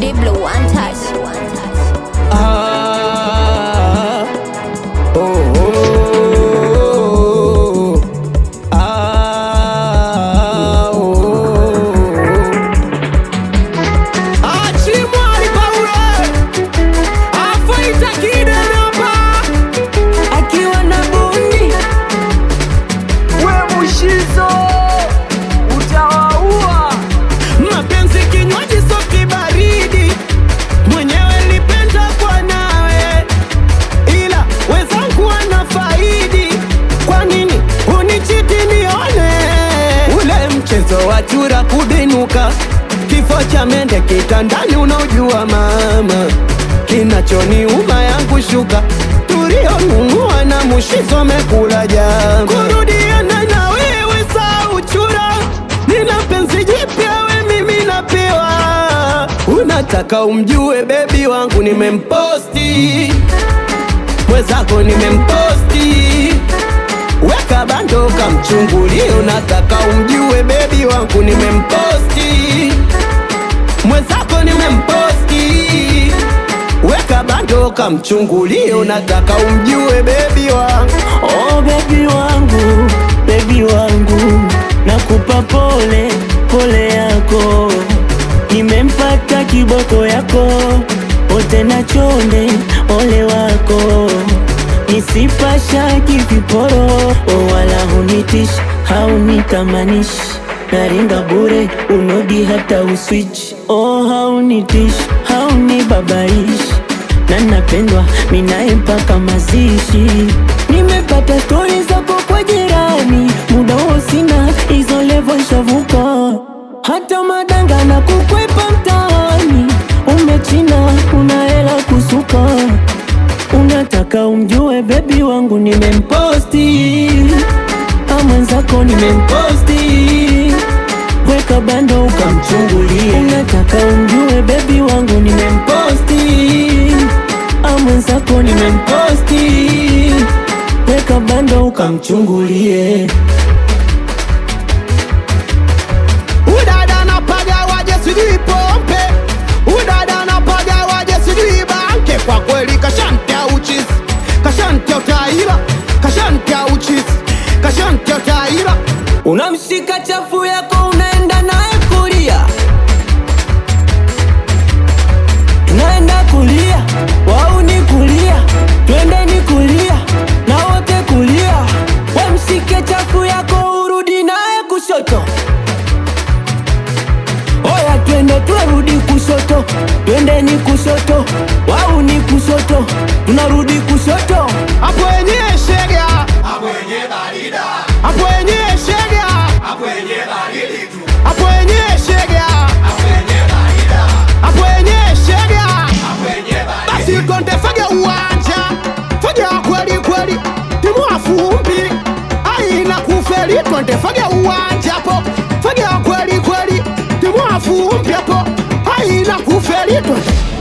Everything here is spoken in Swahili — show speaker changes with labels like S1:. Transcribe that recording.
S1: Deep Blue One Touch.
S2: Ah, oh, oh, ah, oh. Achimwali Paule afaita kiderapa akiwa na bundi we mushizo utawaua mapenzi kinywaji soki baridi mwenyewe lipenda kwa nawe ila wezangu wana faidi kwa nini unichiti nione ule mchezo wa chura kubinuka kifo cha mende kitandani unaojua mama kinachoniuma yangu shuka tulionunua na mushizo mekula jama kurudiana na wewe saa uchura nina penzi jipya we mimi napewa unataka umjue bebi wangu nimemposti mwezako nimemposti weka bando kamchungulie unataka umjue bebi wangu nimemposti mwezako nimemposti weka bando kamchungulie unataka umjue bebi wangu
S3: Oh baby wangu, baby wangu, nakupa pole pole yako, nimempata kiboko yako, ote na chonde ole wako, nisipashaki viporo, oh wala hunitish haunitamanish naringa bure unodi hata uswitch, oh haunitish haunibabaish na napendwa minaye mpaka mazishi. Nimepata stori zako kwa jirani, muda huo sina hizo levo shavuka, hata madanga na kukwepa mtaani. Umechina una hela kusuka, unataka umjue bebi wangu nimemposti, a mwenzako nimemposti weka bando ukamchungulie. Unataka umjue bebi wangu nimemposti, a mwenzako nimemposti, weka bando ukamchungulie.
S2: udada napaga waje sijui pompe udada napaga waje sijui banke kwa kweli kashantia uchisi kashantia utaira kashantia uchisi kashantia utaira unamshika chafu yako unaenda naye kulia
S3: Tunaenda kulia, wau ni kulia, twendeni kulia na wote kulia. We mshike chafu yako urudi naye kushoto. Oya twende turudi kushoto, twendeni kushoto, wau ni kushoto, tunarudi kushoto.
S2: hapo wenyewe shega hapo wenyewe shega hapo wenyewe shega hapo wenyewe shega basi twende fage uwanja fage wa kweli kweli timu afumbi aina kufeli twende fage uwanja hapo fage wa kweli kweli timu afumbi hapo aina kufeli twende